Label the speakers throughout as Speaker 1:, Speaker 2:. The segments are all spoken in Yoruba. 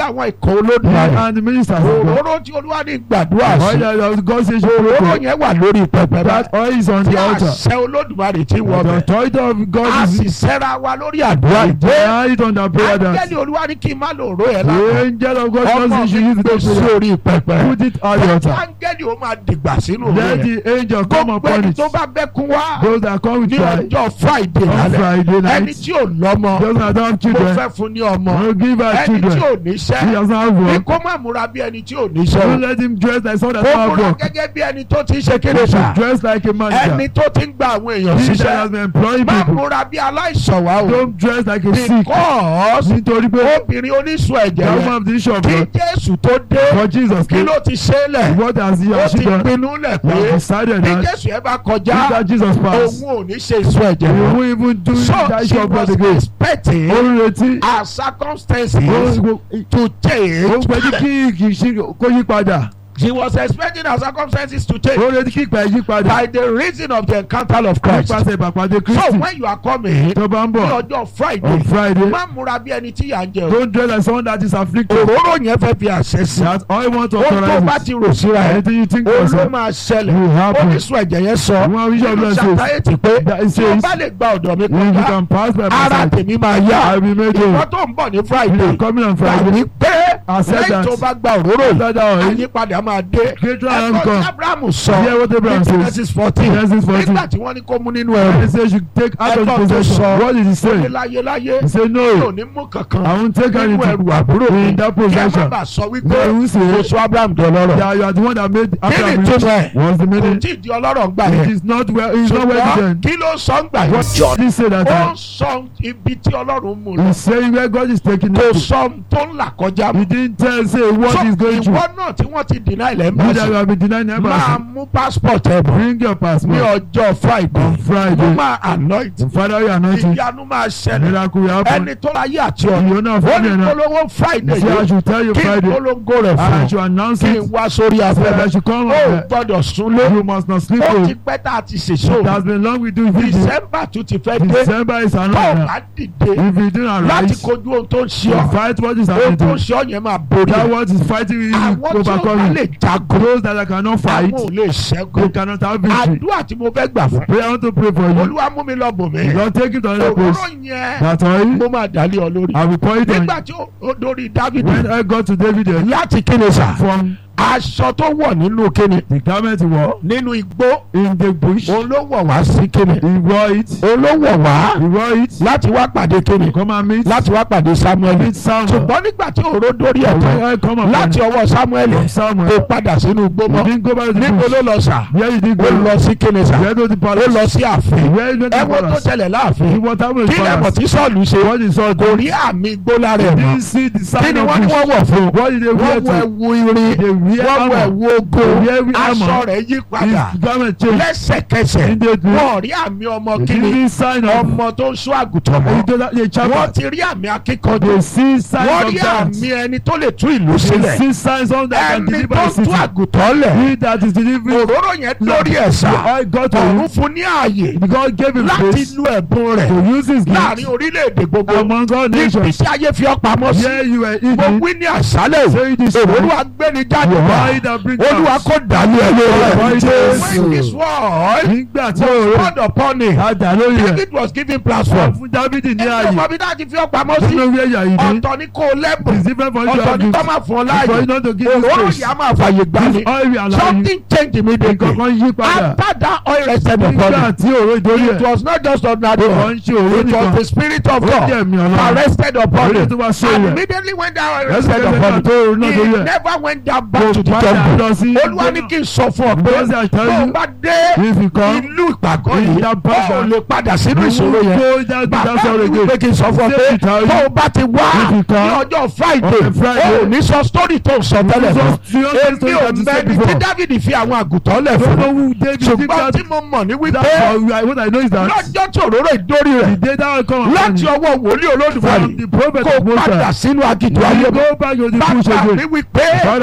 Speaker 1: àwọn ìkọ̀ olódùmarè
Speaker 2: and the ministers of God.
Speaker 1: òróró tí olúwa ní gbàdúrà sí
Speaker 2: Oil that God says you
Speaker 1: òróró
Speaker 2: pray
Speaker 1: yẹn wà lórí pẹpẹ
Speaker 2: That
Speaker 1: báyìí
Speaker 2: oil is on
Speaker 1: tí
Speaker 2: the altar.
Speaker 1: àṣẹ olódùmarè ti wọ
Speaker 2: The
Speaker 1: bẹ
Speaker 2: authority of
Speaker 1: a
Speaker 2: God
Speaker 1: sì
Speaker 2: is
Speaker 1: sẹ́ra wa lórí àdúrà ìdè
Speaker 2: behind it on the prayer dance.
Speaker 1: ángẹ́lì olúwa ní kí n má lò ró ẹ̀
Speaker 2: The
Speaker 1: lápá
Speaker 2: angel of God
Speaker 1: ọmọ
Speaker 2: knows you
Speaker 1: mi
Speaker 2: use
Speaker 1: gbé
Speaker 2: the
Speaker 1: sí
Speaker 2: prayer.
Speaker 1: orí pẹpẹ
Speaker 2: Put it on the altar.
Speaker 1: ángẹ́lì ó máa dìgbà sínú ró
Speaker 2: Let
Speaker 1: yẹn
Speaker 2: the angel come
Speaker 1: gbogbo
Speaker 2: upon
Speaker 1: ẹni
Speaker 2: it.
Speaker 1: tó bá bẹ́kún wá
Speaker 2: Those that come with
Speaker 1: ní
Speaker 2: pride
Speaker 1: ọjọ́ friday
Speaker 2: on
Speaker 1: lálẹ́
Speaker 2: Friday
Speaker 1: ẹni
Speaker 2: night.
Speaker 1: tí ò lọ́mọ
Speaker 2: Those that don't have
Speaker 1: mo
Speaker 2: children.
Speaker 1: fẹ́ fún ní ọmọ
Speaker 2: Will give her
Speaker 1: ẹni tí
Speaker 2: children.
Speaker 1: ò
Speaker 2: He
Speaker 1: níṣẹ́
Speaker 2: doesn't have
Speaker 1: ní
Speaker 2: work.
Speaker 1: kó má múra bí ẹni tí ò
Speaker 2: Don't
Speaker 1: níṣẹ́
Speaker 2: let him dress like someone
Speaker 1: o
Speaker 2: that
Speaker 1: kó
Speaker 2: doesn't have
Speaker 1: múra
Speaker 2: work.
Speaker 1: gẹ́gẹ́ bí ẹni tó ti ń ṣe
Speaker 2: He
Speaker 1: kéde sá
Speaker 2: should dress like a
Speaker 1: ẹni
Speaker 2: manager.
Speaker 1: tó ti ń gba àwọn èèyàn
Speaker 2: He that
Speaker 1: ṣiṣẹ́
Speaker 2: has been employing
Speaker 1: má
Speaker 2: people.
Speaker 1: múra bí aláìsàn wá o
Speaker 2: Don't dress like a sick.
Speaker 1: because
Speaker 2: Nítorí pé
Speaker 1: obìnrin oníṣun ẹ̀jẹ̀
Speaker 2: the
Speaker 1: yẹn
Speaker 2: woman of the issue of
Speaker 1: kí
Speaker 2: blood
Speaker 1: jésù tó dé
Speaker 2: for Jesus
Speaker 1: kí
Speaker 2: came.
Speaker 1: ló ti ṣe é lẹ̀
Speaker 2: What has he
Speaker 1: ó
Speaker 2: or she
Speaker 1: ti
Speaker 2: done?
Speaker 1: pinnu lẹ̀
Speaker 2: He
Speaker 1: pé
Speaker 2: has decided
Speaker 1: bí
Speaker 2: that
Speaker 1: jésù yẹn bá
Speaker 2: if
Speaker 1: kọjá
Speaker 2: that Jesus passed,
Speaker 1: òun ò ní ṣe ìsun ẹ̀jẹ̀
Speaker 2: he
Speaker 1: mọ́
Speaker 2: won't even do
Speaker 1: so
Speaker 2: that
Speaker 1: she
Speaker 2: issue of blood
Speaker 1: was
Speaker 2: again.
Speaker 1: expecting
Speaker 2: Ó ń retí.
Speaker 1: her circumstances
Speaker 2: Ó
Speaker 1: to
Speaker 2: ó
Speaker 1: change
Speaker 2: pẹ̀lú kí kì í ṣe kó yí padà.
Speaker 1: she was expecting her circumstances to change
Speaker 2: Ó retí kí ìpè yí padà.
Speaker 1: by the reason of the encounter of Christ
Speaker 2: Nípasẹ̀ ìpàpàdé
Speaker 1: so
Speaker 2: Kristi
Speaker 1: when you are coming
Speaker 2: tó bá ń
Speaker 1: ní
Speaker 2: bọ̀
Speaker 1: ọjọ́
Speaker 2: on
Speaker 1: Friday
Speaker 2: Friday.
Speaker 1: má múra bí ẹni tí yà ń jẹ o
Speaker 2: Don't dress like someone that is afflicted.
Speaker 1: òróró yẹn fẹ́ fi àṣẹ sí
Speaker 2: That all you want to
Speaker 1: ó tó bá
Speaker 2: authorize
Speaker 1: ti
Speaker 2: it.
Speaker 1: rò síra ẹ̀
Speaker 2: Anything you think
Speaker 1: ó
Speaker 2: of
Speaker 1: ló
Speaker 2: yourself
Speaker 1: máa ṣẹlẹ̀
Speaker 2: will happen.
Speaker 1: oníṣun ẹ̀jẹ̀ yẹn sọ
Speaker 2: One vision of
Speaker 1: nínú
Speaker 2: blood says
Speaker 1: ṣàtàyètì pé
Speaker 2: that it
Speaker 1: tí o
Speaker 2: says
Speaker 1: bá lè gba ọ̀dọ̀ mi
Speaker 2: if you
Speaker 1: kọjá
Speaker 2: can pass by my
Speaker 1: ara
Speaker 2: side,
Speaker 1: tèmi máa
Speaker 2: I
Speaker 1: yá
Speaker 2: will be made
Speaker 1: ìwọ
Speaker 2: whole.
Speaker 1: tó ń bọ̀ ní
Speaker 2: You are
Speaker 1: Friday
Speaker 2: coming on
Speaker 1: gbà
Speaker 2: Friday.
Speaker 1: wípé
Speaker 2: Accept
Speaker 1: lẹ́yìn
Speaker 2: that.
Speaker 1: tó bá gba òróró yìí
Speaker 2: After that oil,
Speaker 1: àyípadà máa dé
Speaker 2: great triumph
Speaker 1: ẹ̀kọ́ tí
Speaker 2: come.
Speaker 1: Abrahamu sọ
Speaker 2: Hear what Abraham
Speaker 1: ní
Speaker 2: says.
Speaker 1: Genesis fourteen
Speaker 2: Genesis 14.
Speaker 1: nígbà tí wọ́n ní kó mú nínú
Speaker 2: He
Speaker 1: ẹrù
Speaker 2: says you take out of
Speaker 1: Ẹ̀gbọ́n tó
Speaker 2: possession.
Speaker 1: sọ.
Speaker 2: What did he
Speaker 1: ó ní
Speaker 2: say?
Speaker 1: láyé láyé
Speaker 2: He said
Speaker 1: mi ò
Speaker 2: no.
Speaker 1: ní mú kankan
Speaker 2: I won't take
Speaker 1: nínú
Speaker 2: anything
Speaker 1: ẹrù àbúrò mi
Speaker 2: in that
Speaker 1: kí ẹ má
Speaker 2: possession.
Speaker 1: bàa sọ wípé
Speaker 2: They will
Speaker 1: mo
Speaker 2: say
Speaker 1: sọ Abraham di ọlọ́rọ̀
Speaker 2: that you are the one that made
Speaker 1: kí ni
Speaker 2: Abraham
Speaker 1: ìtumọ̀
Speaker 2: rich.
Speaker 1: ẹ̀
Speaker 2: What's the
Speaker 1: kò
Speaker 2: meaning?
Speaker 1: tí ì di ọlọ́rọ̀ gbà
Speaker 2: It
Speaker 1: yẹn
Speaker 2: is not well. It is not well
Speaker 1: ṣùgbọ́n
Speaker 2: done.
Speaker 1: kí ló sọ ń gbà
Speaker 2: What
Speaker 1: yẹn
Speaker 2: did he say that
Speaker 1: ó
Speaker 2: time?
Speaker 1: sọ ibi tí ọlọ́run mú lọ
Speaker 2: He's saying where God is taking
Speaker 1: kò
Speaker 2: him to.
Speaker 1: sọ tó ń là kọjá
Speaker 2: He
Speaker 1: mọ́
Speaker 2: didn't tell say what
Speaker 1: so
Speaker 2: he's going through.
Speaker 1: ìwọ náà tí wọ́n ti deny ilẹ̀ ń
Speaker 2: You
Speaker 1: bọ̀
Speaker 2: that you
Speaker 1: sí
Speaker 2: have been denying
Speaker 1: máa
Speaker 2: embassy.
Speaker 1: mú passport ẹ̀ bọ̀
Speaker 2: Bring your
Speaker 1: ní
Speaker 2: passport
Speaker 1: ọjọ́ Friday
Speaker 2: on
Speaker 1: mo
Speaker 2: Friday.
Speaker 1: máa anoint
Speaker 2: Father, you anoint him.
Speaker 1: ìyanu máa ṣẹlẹ̀
Speaker 2: Miracle will happen.
Speaker 1: ẹni tó láyé àti
Speaker 2: You
Speaker 1: ọ̀run
Speaker 2: know
Speaker 1: ó
Speaker 2: Friday
Speaker 1: ní
Speaker 2: now.
Speaker 1: polówó Friday
Speaker 2: See, I
Speaker 1: yìí
Speaker 2: should tell you
Speaker 1: kí n
Speaker 2: Friday.
Speaker 1: polongo rẹ̀
Speaker 2: I
Speaker 1: fún
Speaker 2: should announce
Speaker 1: kí n
Speaker 2: it.
Speaker 1: wá sórí
Speaker 2: So that
Speaker 1: afẹ́fẹ́
Speaker 2: I should come
Speaker 1: ó
Speaker 2: on there.
Speaker 1: gbọ́dọ̀ súnlé
Speaker 2: You must not sleep.
Speaker 1: ó
Speaker 2: oh.
Speaker 1: ti pẹ́ tá a ti ṣèṣó
Speaker 2: It has been long we do video.
Speaker 1: December tún ti fẹ́ dé
Speaker 2: December is
Speaker 1: tó o
Speaker 2: another.
Speaker 1: bá dìde
Speaker 2: If you do not
Speaker 1: láti
Speaker 2: rise,
Speaker 1: kojú ohun tó ń ṣe
Speaker 2: you
Speaker 1: ọ́
Speaker 2: fight what is
Speaker 1: ohun
Speaker 2: happening
Speaker 1: tó
Speaker 2: to
Speaker 1: ń
Speaker 2: you.
Speaker 1: ṣe ọ́ yẹn máa borí
Speaker 2: That
Speaker 1: ẹ̀
Speaker 2: what is fighting you, you
Speaker 1: àwọn tí ó bá
Speaker 2: overcome
Speaker 1: lè
Speaker 2: it.
Speaker 1: jagun
Speaker 2: Those that cannot fight,
Speaker 1: àwọn ò lè
Speaker 2: they
Speaker 1: ṣẹ́gun
Speaker 2: cannot have victory.
Speaker 1: àdúrà tí mo fẹ́ gbà fún
Speaker 2: Pray, I want to pray for you.
Speaker 1: olúwa mú mi lọ bò mí
Speaker 2: Lord, take it to another place.
Speaker 1: òróró yẹn
Speaker 2: That oil,
Speaker 1: mo máa dàlẹ́ ọ lórí
Speaker 2: I will pour it on
Speaker 1: nígbà tí ó ó dórí Dáfídì
Speaker 2: When I got to David, eh,
Speaker 1: láti kíni sà
Speaker 2: from
Speaker 1: aṣọ tó wọ̀ nínú kíni
Speaker 2: the garment he wore
Speaker 1: nínú igbó
Speaker 2: in the bush,
Speaker 1: òun ló wọ̀ wá sí kíni
Speaker 2: he wore it.
Speaker 1: òun ló wọ̀ wá
Speaker 2: He wore it.
Speaker 1: láti wá pàdé kíni
Speaker 2: Come and meet.
Speaker 1: láti wá pàdé Samuel
Speaker 2: Meet Samuel.
Speaker 1: ṣùgbọ́n nígbà tí òró dórí ẹ̀
Speaker 2: When
Speaker 1: tán
Speaker 2: I come upon
Speaker 1: láti ọwọ́ Samuel
Speaker 2: from
Speaker 1: kò
Speaker 2: Samuel,
Speaker 1: padà sínú igbó
Speaker 2: he
Speaker 1: mọ́
Speaker 2: didn't go back to the
Speaker 1: níbo
Speaker 2: bush.
Speaker 1: ló lọ sà
Speaker 2: Where he did
Speaker 1: ó
Speaker 2: go?
Speaker 1: lọ sí kíni sà
Speaker 2: Where to the
Speaker 1: ó
Speaker 2: palace?
Speaker 1: lọ sí ààfin
Speaker 2: Where he went to
Speaker 1: ẹ
Speaker 2: the
Speaker 1: wo tó
Speaker 2: palace?
Speaker 1: ṣẹlẹ̀
Speaker 2: He
Speaker 1: láàfin
Speaker 2: what happened
Speaker 1: kí
Speaker 2: to the
Speaker 1: lẹ́mọ̀
Speaker 2: palace?
Speaker 1: tí Sọ́ọ̀lù ṣe
Speaker 2: What he saw
Speaker 1: kò
Speaker 2: do?
Speaker 1: rí àmì igbó lára
Speaker 2: He
Speaker 1: ẹ̀ mọ́
Speaker 2: didn't see the
Speaker 1: kí
Speaker 2: sign
Speaker 1: ni
Speaker 2: of
Speaker 1: wọ́n ní
Speaker 2: bush.
Speaker 1: wọ́n wọ̀ fún
Speaker 2: What did they wear
Speaker 1: wọ́n wọ
Speaker 2: to?
Speaker 1: ẹ̀wù irin
Speaker 2: They wear
Speaker 1: wọ́n wọ
Speaker 2: armor.
Speaker 1: ẹ̀wù ogo
Speaker 2: They wear every
Speaker 1: aṣọ
Speaker 2: armor.
Speaker 1: rẹ̀ yí padà
Speaker 2: His garment changed.
Speaker 1: lẹ́sẹ̀kẹsẹ̀
Speaker 2: Immediately.
Speaker 1: wọ́n rí àmì ọmọ
Speaker 2: They
Speaker 1: kíni
Speaker 2: didn't sign of.
Speaker 1: ọmọ tó ń sún àgùntàn
Speaker 2: He
Speaker 1: mọ́
Speaker 2: did that- They
Speaker 1: wọ́n
Speaker 2: chapter.
Speaker 1: ti rí àmì akíkanjú
Speaker 2: They see signs
Speaker 1: wọ́n
Speaker 2: of
Speaker 1: rí
Speaker 2: that.
Speaker 1: àmì ẹni tó lè tú ìlú
Speaker 2: They
Speaker 1: sílẹ̀
Speaker 2: see signs of that can
Speaker 1: ẹni
Speaker 2: deliver
Speaker 1: tó
Speaker 2: a
Speaker 1: ń tú
Speaker 2: city.
Speaker 1: àgùntàn lẹ̀
Speaker 2: He that is delivering
Speaker 1: òróró yẹn lórí ẹ̀sà
Speaker 2: I got to
Speaker 1: ọ̀run
Speaker 2: him.
Speaker 1: fún ní ààyè
Speaker 2: God gave him
Speaker 1: láti
Speaker 2: grace
Speaker 1: lu ẹ̀bùn rẹ̀
Speaker 2: to use his
Speaker 1: láàrin
Speaker 2: gift
Speaker 1: orílẹ̀-èdè gbogbo
Speaker 2: among all
Speaker 1: níbi
Speaker 2: nations.
Speaker 1: tí ayé fi ọ́ pamọ́ sí
Speaker 2: Here you were
Speaker 1: mo
Speaker 2: eating.
Speaker 1: wí ní àṣálẹ̀
Speaker 2: Say this
Speaker 1: òróró
Speaker 2: word.
Speaker 1: agbẹ́ni jáde
Speaker 2: Why
Speaker 1: wá
Speaker 2: that bring
Speaker 1: olúwa
Speaker 2: us?
Speaker 1: kò dàlú ẹ lórí
Speaker 2: Why
Speaker 1: ẹ
Speaker 2: this?
Speaker 1: when this word
Speaker 2: Nígbà tí
Speaker 1: was
Speaker 2: òòrùn
Speaker 1: poured upon him
Speaker 2: àdá lórí ẹ̀.
Speaker 1: David was given platform
Speaker 2: Fún Dávidi ní
Speaker 1: ẹni
Speaker 2: ààyè.
Speaker 1: ọmọ bí náà ti fi ọ́ pamọ́ sí
Speaker 2: Nínú ìwé ẹ̀yà yìí ní.
Speaker 1: ọ̀tọ̀ ní kò lẹ́bùn
Speaker 2: It's different for you to
Speaker 1: ọ̀tọ̀
Speaker 2: have
Speaker 1: ní
Speaker 2: gift.
Speaker 1: kọ́ máa fún ọ
Speaker 2: For
Speaker 1: láàyè
Speaker 2: you not to give him
Speaker 1: òróró
Speaker 2: grace.
Speaker 1: yìí á máa fàyè gbà ní
Speaker 2: This oil will allow you.
Speaker 1: something change immediately
Speaker 2: Nǹkan yí padà.
Speaker 1: after that oil rested upon
Speaker 2: Nígbà
Speaker 1: him
Speaker 2: tí òòrùn ìdórí
Speaker 1: it
Speaker 2: ẹ̀.
Speaker 1: was not just ordinary
Speaker 2: Ó
Speaker 1: oil
Speaker 2: ń ṣe òòrùn
Speaker 1: it was
Speaker 2: nìkan.
Speaker 1: the spirit of
Speaker 2: Ó
Speaker 1: God
Speaker 2: jẹ́ ẹ̀mí
Speaker 1: that
Speaker 2: Ọlọ́run.
Speaker 1: rested upon
Speaker 2: Orí
Speaker 1: him
Speaker 2: tó bá ṣe
Speaker 1: and
Speaker 2: rẹ̀.
Speaker 1: immediately when that oil
Speaker 2: Lẹ́sẹ̀
Speaker 1: rested
Speaker 2: kẹsẹ̀
Speaker 1: upon
Speaker 2: náà tó òòrùn náà
Speaker 1: him
Speaker 2: dórí
Speaker 1: he
Speaker 2: ẹ̀.
Speaker 1: never went down back
Speaker 2: Kò
Speaker 1: to the
Speaker 2: padà
Speaker 1: temple
Speaker 2: lọ sí
Speaker 1: olúwa ní kí n sọ fún ọ pé
Speaker 2: Because I tell
Speaker 1: tó o
Speaker 2: you,
Speaker 1: bá dé
Speaker 2: If you come,
Speaker 1: ìlú ìpàgọ́
Speaker 2: in
Speaker 1: yìí
Speaker 2: that
Speaker 1: ó
Speaker 2: passion,
Speaker 1: lè padà sínú
Speaker 2: you
Speaker 1: ìṣòro
Speaker 2: will
Speaker 1: yẹn
Speaker 2: go that
Speaker 1: bàbá
Speaker 2: that sorrow
Speaker 1: mi wípé
Speaker 2: again.
Speaker 1: kí n sọ fún ọ
Speaker 2: Say
Speaker 1: pé
Speaker 2: it how
Speaker 1: tó
Speaker 2: you-
Speaker 1: o bá ti wá
Speaker 2: If you
Speaker 1: ní
Speaker 2: come
Speaker 1: ọjọ́ friday
Speaker 2: on a Friday,
Speaker 1: o ò ní sọ story tó ń sọ tẹ́lẹ̀ mọ́
Speaker 2: Just- you don't
Speaker 1: èmi
Speaker 2: say
Speaker 1: ò
Speaker 2: that you said
Speaker 1: mẹ́ni tí
Speaker 2: before.
Speaker 1: David fi àwọn àgùntàn lẹ̀
Speaker 2: Don't
Speaker 1: fún
Speaker 2: know who David think
Speaker 1: ṣùgbọ́n
Speaker 2: that.
Speaker 1: tí mo mọ̀ ní wípé
Speaker 2: That's all. What I know is that
Speaker 1: lọ́jọ́ tí òróró ìdórí
Speaker 2: the
Speaker 1: rẹ̀
Speaker 2: day that will come upon
Speaker 1: láti
Speaker 2: you
Speaker 1: ọwọ́ wòlíì olódùmarè
Speaker 2: from the prophet
Speaker 1: kó
Speaker 2: of Most
Speaker 1: padà
Speaker 2: High,
Speaker 1: sínú agídí
Speaker 2: you
Speaker 1: ayé
Speaker 2: go back to the bush
Speaker 1: bàbá mi
Speaker 2: again.
Speaker 1: wípé
Speaker 2: Father says,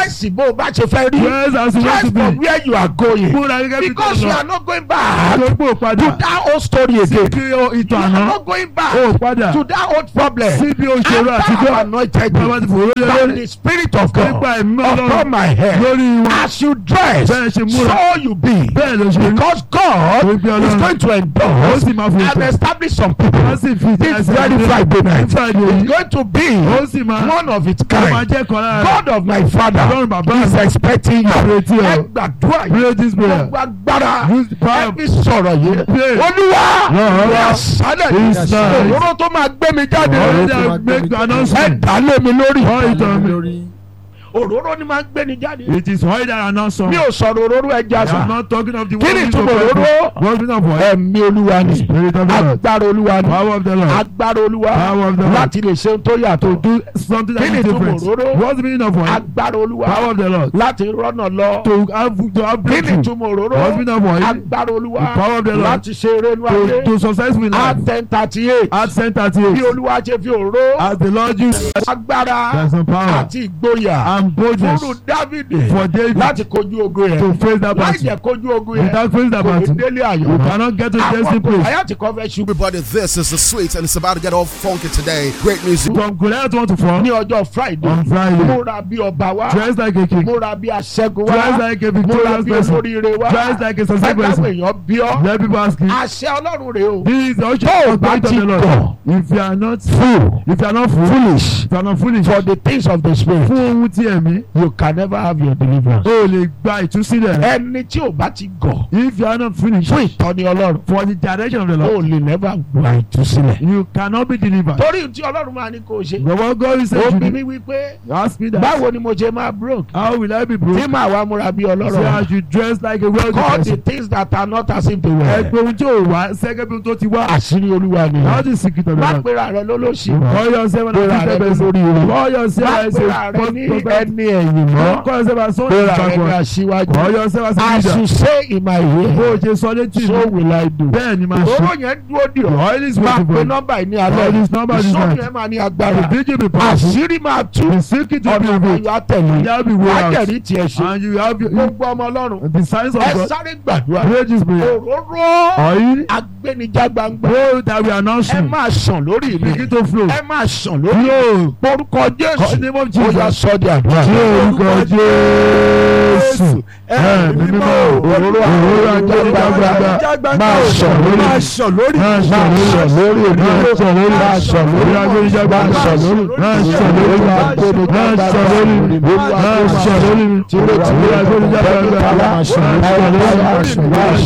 Speaker 1: dress bó o bá ṣe fẹ́ rí
Speaker 2: Dress as you want
Speaker 1: dress
Speaker 2: to be.
Speaker 1: for where you are going
Speaker 2: múra gẹ́gẹ́ bí
Speaker 1: because you
Speaker 2: tọ́lọ̀
Speaker 1: are not going back
Speaker 2: tó gbó
Speaker 1: to
Speaker 2: padà
Speaker 1: that old story again
Speaker 2: kí o
Speaker 1: you
Speaker 2: ìtàn
Speaker 1: are
Speaker 2: àná
Speaker 1: not going
Speaker 2: ó
Speaker 1: back
Speaker 2: padà
Speaker 1: to that old problem
Speaker 2: síbi òṣèré
Speaker 1: after
Speaker 2: àtijọ́
Speaker 1: I anointed
Speaker 2: bàbá ti
Speaker 1: you
Speaker 2: fòró lé
Speaker 1: by
Speaker 2: lórí
Speaker 1: the spirit of God
Speaker 2: nípa ẹ̀mí
Speaker 1: upon
Speaker 2: ọlọ́run
Speaker 1: my head
Speaker 2: lórí wọn
Speaker 1: as you dress
Speaker 2: bẹ́ẹ̀ ṣe múra
Speaker 1: so you be
Speaker 2: bẹ́ẹ̀ ló ṣe rí
Speaker 1: because God
Speaker 2: Torí pé
Speaker 1: is
Speaker 2: Ọlọ́run-
Speaker 1: going to
Speaker 2: ó
Speaker 1: endorse
Speaker 2: sì máa fò
Speaker 1: and
Speaker 2: pẹ́
Speaker 1: establish some people
Speaker 2: wọ́n sì fi
Speaker 1: this very Friday night
Speaker 2: Friday
Speaker 1: is
Speaker 2: yìí
Speaker 1: going to be
Speaker 2: ó sì máa
Speaker 1: one of its
Speaker 2: ó máa
Speaker 1: kind
Speaker 2: jẹ́ kan lára rẹ̀
Speaker 1: God of my father
Speaker 2: Ọlọ́run bàbá
Speaker 1: is
Speaker 2: mi
Speaker 1: expecting you
Speaker 2: Retí
Speaker 1: ẹ
Speaker 2: ọ.
Speaker 1: gbàdúrà yìí
Speaker 2: pray this prayer
Speaker 1: gbogbo agbára
Speaker 2: use the power
Speaker 1: ẹ
Speaker 2: of
Speaker 1: fi sọ̀rọ̀ yìí
Speaker 2: Pray.
Speaker 1: olúwa
Speaker 2: Lord,
Speaker 1: ní àṣálẹ̀
Speaker 2: This night.
Speaker 1: òróró tó máa gbé mi jáde
Speaker 2: already
Speaker 3: Lord,
Speaker 2: I make the
Speaker 1: ẹ
Speaker 2: announcement
Speaker 1: dá lé mi lórí
Speaker 2: all ìtàn mi
Speaker 1: òróró ni máa gbé ni jáde
Speaker 2: it is oil that announce
Speaker 1: mi
Speaker 2: some
Speaker 1: ò sọ̀rọ̀ òróró ẹja
Speaker 2: I am
Speaker 1: sàn
Speaker 2: not talking of the
Speaker 1: Kí ni
Speaker 2: one
Speaker 1: ìtumọ̀ òróró?
Speaker 2: what mean of oil
Speaker 1: ẹ̀mí olúwa ni
Speaker 2: spirit of the Lord
Speaker 1: agbára olúwa ni
Speaker 2: power of the Lord
Speaker 1: agbára olúwa
Speaker 2: Power of the Lord.
Speaker 1: láti lè ṣe ohun tó yàtọ̀
Speaker 2: do something that
Speaker 1: Kí ni
Speaker 2: is
Speaker 1: ìtumọ̀
Speaker 2: different
Speaker 1: òróró?
Speaker 2: what's the meaning of oil
Speaker 1: agbára olúwa
Speaker 2: power of the Lord
Speaker 1: láti rọ́nà lọ
Speaker 2: to have to have
Speaker 1: kí ni
Speaker 2: breakthrough
Speaker 1: ìtumọ̀ òróró
Speaker 2: what's the meaning of oil
Speaker 1: agbára olúwa
Speaker 2: The power of the Lord.
Speaker 1: láti ṣe eré inú
Speaker 2: to
Speaker 1: ayé
Speaker 2: to successful in life
Speaker 1: at ten thirty eight
Speaker 2: at center to
Speaker 1: bí
Speaker 2: it
Speaker 1: olúwa ṣe fi òró
Speaker 2: as the Lord used
Speaker 1: agbára
Speaker 2: there's some power
Speaker 1: àti ìgboyà
Speaker 2: and boldness
Speaker 1: fúnnu dávìdì
Speaker 2: for David
Speaker 1: láti kojú ogun
Speaker 2: to
Speaker 1: yẹn
Speaker 2: face that
Speaker 1: láì
Speaker 2: battle
Speaker 1: jẹ́ kojú ogun yẹn
Speaker 2: without facing that
Speaker 1: kò ní
Speaker 2: battle
Speaker 1: délé
Speaker 2: you
Speaker 1: àyọ̀
Speaker 2: cannot get to the
Speaker 1: àwọn
Speaker 2: destined
Speaker 1: kò
Speaker 2: place
Speaker 1: àyà tí kò fẹ́ ṣubú
Speaker 3: Everybody, this is the sweet, and it's about to get all funky today. Great music.
Speaker 2: from Goliath one to four
Speaker 1: ní ọjọ́ friday
Speaker 2: on Friday
Speaker 1: múra bí ọba wa
Speaker 2: dress like a king
Speaker 1: múra bí aṣẹ́gun
Speaker 2: dress
Speaker 1: wa
Speaker 2: like a
Speaker 1: múra
Speaker 2: victorious
Speaker 1: bí
Speaker 2: person
Speaker 1: olóríire wa
Speaker 2: dress like a successful
Speaker 1: ẹgbẹ́ àwọn
Speaker 2: person
Speaker 1: èèyàn bí ọ́
Speaker 2: let people ask you
Speaker 1: àṣẹ ọlọ́run rèé o
Speaker 2: this is the usher
Speaker 1: Tó o
Speaker 2: of
Speaker 1: bá
Speaker 2: the
Speaker 1: ti
Speaker 2: of the Lord
Speaker 1: gọ̀
Speaker 2: if you are not
Speaker 1: fool
Speaker 2: if you are not fool
Speaker 1: foolish
Speaker 2: if you are not foolish
Speaker 1: for the things of the spirit
Speaker 2: fún ohun tí ẹ̀mí
Speaker 1: you can never have your deliverance.
Speaker 2: o lè gba ìtúsílẹ̀ rẹ
Speaker 1: ẹni tí ò bá ti gọ̀
Speaker 2: if you are not foolish
Speaker 1: fún ìtọ́ni ọlọ́run
Speaker 2: for the direction of the
Speaker 1: o
Speaker 2: Lord
Speaker 1: lè never gba ìtúsílẹ̀.
Speaker 2: you cannot be delivered
Speaker 1: torí tí ọlọ́run máa ní kó o ṣe
Speaker 2: the word God is
Speaker 1: ó
Speaker 2: saying
Speaker 1: bí
Speaker 2: to
Speaker 1: mi
Speaker 2: me
Speaker 1: wípé
Speaker 2: ask me that
Speaker 1: báwo ni mo ṣe máa broke
Speaker 2: how will I be
Speaker 1: tí
Speaker 2: broke
Speaker 1: màá wá múra bí
Speaker 2: say I
Speaker 1: ọlọ́rọ̀
Speaker 2: should dress like a wealthy
Speaker 1: call the
Speaker 2: person
Speaker 1: things that are not as if they were.
Speaker 2: ẹgbẹ́ ohun tí ò wá sẹ́gẹ́ bí ohun tó ti wá
Speaker 1: àṣírí olúwa ni
Speaker 2: how the secret of the
Speaker 1: má
Speaker 2: Lord
Speaker 1: pera rẹ lólóṣì
Speaker 2: call yourself an
Speaker 1: pera rẹ
Speaker 2: afflicted person
Speaker 1: lórí rẹ
Speaker 2: call yourself
Speaker 1: má
Speaker 2: as
Speaker 1: pera
Speaker 2: a
Speaker 1: rẹ ní
Speaker 2: prophet
Speaker 1: ẹni ẹ̀yìn mọ́
Speaker 2: call yourself as someone
Speaker 1: pera
Speaker 2: who
Speaker 1: rẹ
Speaker 2: is
Speaker 1: ní
Speaker 2: backward
Speaker 1: aṣíwájú
Speaker 2: call yourself as a
Speaker 1: as
Speaker 2: leader
Speaker 1: you say in my
Speaker 2: bó o
Speaker 1: ear
Speaker 2: ṣe sọ létí
Speaker 1: so
Speaker 2: mi
Speaker 1: will I do.
Speaker 2: bẹ́ẹ̀ ni máa
Speaker 1: òróró
Speaker 2: ṣe
Speaker 1: yẹn dúró dì
Speaker 2: the
Speaker 1: ọ́
Speaker 2: oil is
Speaker 1: máa
Speaker 2: waiting
Speaker 1: pe
Speaker 2: for you
Speaker 1: nọ́mbà yìí ní
Speaker 2: Call
Speaker 1: alẹ́
Speaker 2: this number this
Speaker 1: ìsọ́nù
Speaker 2: night.
Speaker 1: yẹn máa ní
Speaker 2: the
Speaker 1: agbára
Speaker 2: vigil be powerful
Speaker 1: àṣírí máa tú
Speaker 2: the secret will be
Speaker 1: ọ̀nà
Speaker 2: revealed
Speaker 1: àbáyọ àtẹ̀lé
Speaker 2: there will be way out
Speaker 1: wájẹ̀rí tiẹ̀ ṣe
Speaker 2: and you have your
Speaker 1: gbogbo ọmọ ọlọ́run
Speaker 2: the signs of
Speaker 1: ẹ
Speaker 2: God
Speaker 1: sáré gbàdúrà
Speaker 2: pray this prayer
Speaker 1: òróró
Speaker 2: oil
Speaker 1: agbẹnijá gbangba
Speaker 2: pray that we
Speaker 1: ẹ
Speaker 2: announce you
Speaker 1: máa sàn lórí mi
Speaker 2: begin to flow
Speaker 1: ẹ máa sàn lórí mi
Speaker 2: flow
Speaker 1: orúkọ
Speaker 2: in the
Speaker 1: jésù
Speaker 2: name of
Speaker 1: ó yá
Speaker 2: Jesus
Speaker 1: sọ di àdúrà.
Speaker 2: ní orúkọ Jésù ẹ̀mí mímọ́
Speaker 1: òróró
Speaker 2: òróró
Speaker 1: agbẹnijá gbangba máa sàn lórí
Speaker 3: Máa
Speaker 1: mi.
Speaker 3: sàn lórí.
Speaker 2: máa
Speaker 1: máa
Speaker 2: sàn
Speaker 1: sàn
Speaker 2: lórí
Speaker 1: lórí èmi
Speaker 2: máa sàn lórí
Speaker 1: máa sàn lórí
Speaker 2: òróró agbẹnijá gbangba
Speaker 1: máa sàn lórí
Speaker 2: máa sàn lórí máa sàn lórí máa sàn lórí òróró agbẹnijá gbangba máa sàn lórí máa sàn lórí máa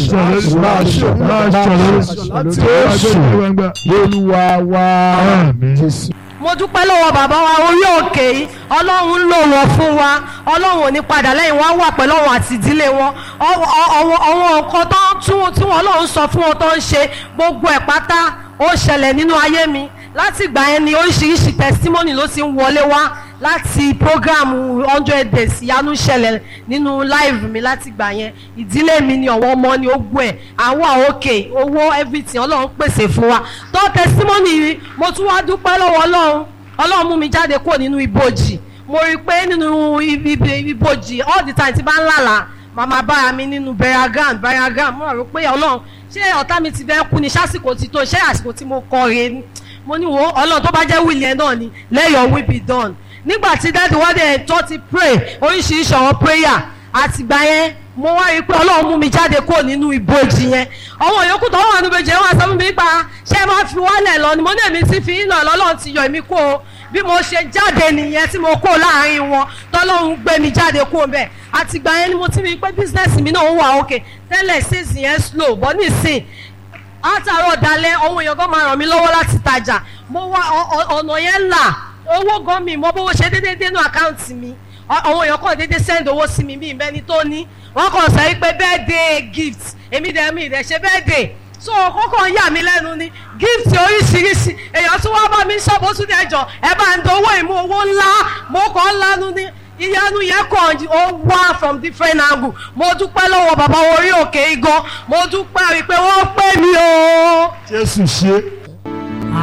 Speaker 2: sàn lórí òróró agbẹnijá gbangba.
Speaker 1: olúwa wa
Speaker 2: Àmín.
Speaker 1: jésù.
Speaker 4: mo dúpẹ́ lọ́wọ́ bàbá wa orí òkè yìí ọlọ́run ń lò wọ́n fún wa ọlọ́run ò ní padà lẹ́yìn wọn á wà pẹ̀lú àwọn àti ìdílé wọn Ọ- ọ- àwọn àwọn nǹkan tó ń tún tí wọn ọlọ́run sọ fún wọn tó ń ṣe gbogbo ẹ̀ pátá ó ṣẹlẹ̀ nínú ayé mi láti ìgbà yẹn ni oríṣiríṣi testimony ló ti ń wọlé wá láti program hundred days ìyanu ṣẹlẹ̀ nínú live mi láti ìgbà yẹn ìdílé mi ni ọ̀wọ́ ọmọ ni ó gbọ́ ẹ̀ àwọn òkè owó everything ọlọ́run pèsè fún wa tó testimony yìí mo tún wá dúpẹ́ lọ́wọ́ ọlọ́run ọlọ́run mú mi jáde kúrò nínú ibojì mo rí i pé nínú ibi- ibi- ibojì all the time tí bá ń lálàá màmá bára mi nínú bẹ̀rẹ̀gàn bẹ̀rẹ̀gàn mo rò pé ọlọ́run ṣé ọ̀tá mi ti fẹ́ kú ni ṣásìkò ti tó ṣé àsìkò tí mo kọ rèé ni mo ní wo ọlọ́run tó bá jẹ́ wíìlì ẹ̀ náà ni let your will be done nígbà tí dáàdì wọ́n dẹ̀ tó ti pray oríṣiríṣi àwọn prayer àtìgbà yẹn mo wá rí i pé ọlọ́run mú mi jáde kúrò nínú ibojì yẹn àwọn yòókù tó wà nínú ibojì yẹn wọ́n sọ fún mi pa ṣé ẹ máa fi wálẹ̀ lọ ni mo ní èmi ti fi ń lọ lọ́lọ́run ti yọ èmi kó o bí mo ṣe jáde nìyẹn tí mo kó láàrin wọn tọ́lọ́run gbé mi jáde kó bẹ́ẹ̀ àtìgbà yẹn ni mo ti rí i pé bísínẹ́sì mi náà ń wà òkè tẹ́lẹ̀ sísìn yẹn slow bọ́ nísìn àtàrọ̀ dalẹ̀ ohun èèyàn gan máa ràn mí lọ́wọ́ láti tajà mo wá ọ- ọ- ọ̀nà yẹn là owó gan mi mo bówó ṣe déédéé dénú àkáǹtì mi Ọ- àwọn èèyàn kàn déédéé send owó sí mi bí ìbẹ́ni tó ní wọ́n kàn sọ wípé birthday gift èmi dẹ̀ mi ìdẹ̀ ṣe birthday so kókò ń yà mí lẹ́nu ni gift oríṣiríṣi èèyàn tún wá bá mi ṣọ́ọ̀bù ó tún dẹ̀ jọ ẹ bá ń dowó ìmú owó ńlá mo kàn ń lanu ní ìyanu yẹn kàn ó wá from different angle mo dúpẹ́ lọ́wọ́ bàbá orí òkè igan mo dúpẹ́ rí i pé wọ́n pè mí o.
Speaker 1: jésù ṣe